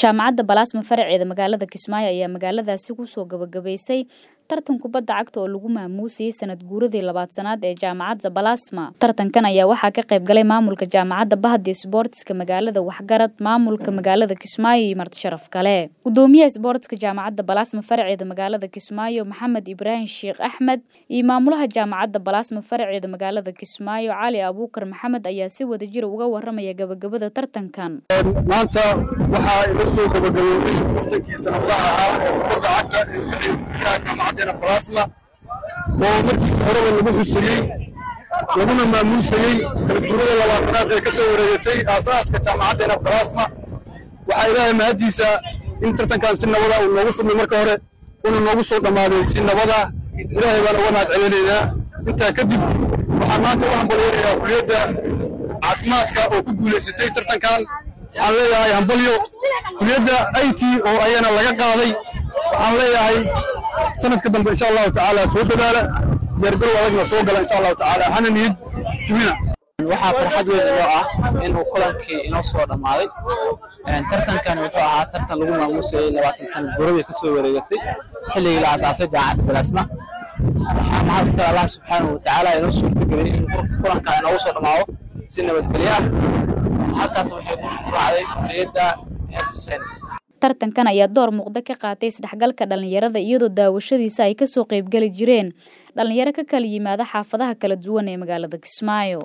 jaamacadda balaasma faraceeda magaalada kismaayo ayaa magaaladaasi kusoo gabagabaysay tartan kubadda cagta oo lagu maamuusayey sanad guuradii labaad-sanaad ee jaamacadda balaasma tartankan ayaa waxaa ka qayb galay maamulka jaamacadda bahdi sboortiska magaalada waxgarad maamulka magaalada kismaayo iyo marti sharaf kale gudoomiyaha sboortiska jaamacadda balaasma faraceeda magaalada kismaayo maxamed ibraahim sheekh axmed iyo maamulaha jaamacadda balaasma faraceeda magaalada kismaayo cali abuukar maxamed ayaa si wadajira uga waramaya gabagabada tartankan maanta waxaa ila soo gabagaboobay tartankii sanadlaha ahaa ee kubadda cagta ee jaamacaddeena balaasma oo markiisa horeba lagu xusayey laguna maamuusayey sanad guurada labaatanaad ee ka soo wareegatay aasaaska jaamacaddeena balaasma waxaa ilaahay mahaddiisa in tartankan si nabada uu noogu fidmay marka hore una noogu soo dhammaaday si nabada ilaahay baan uga mahad celinaynaa intaa kadib waxaan maanta u hambalyaynayaa kuliyadda caafimaadka oo ku guulaysatay tartankan waxaan leeyahay hambalyo kuliyadda i t oo ayana laga qaaday waxaan leeyahay sanadka dambe insha allahu tacaala soo dadaala diyaargarow adagna soo gala insha allahu tacaala hana niyad jubina waxaa farxad weyn inoo ah inuu kulankii inoo soo dhammaaday tartankani wuxuu ahaa tartan lagu maamuusayey labaatan sana guradii ka soo wareegatay xilligii la asaasay jaamacadda balaasma waxaa mahad iskale allah subxaanahu watacaala inoo suurtageliyey in kulankan inoogu soo dhammaado si nabadgelyo ah halkaas waxay ku raacday kuliyadda health science tartankan ayaa door muuqda ka qaatay isdhexgalka dhallinyarada iyadoo daawashadiisa ay kasoo qaybgeli jireen dhallinyaro ka kala yimaada xaafadaha kala duwan ee magaalada kismaayo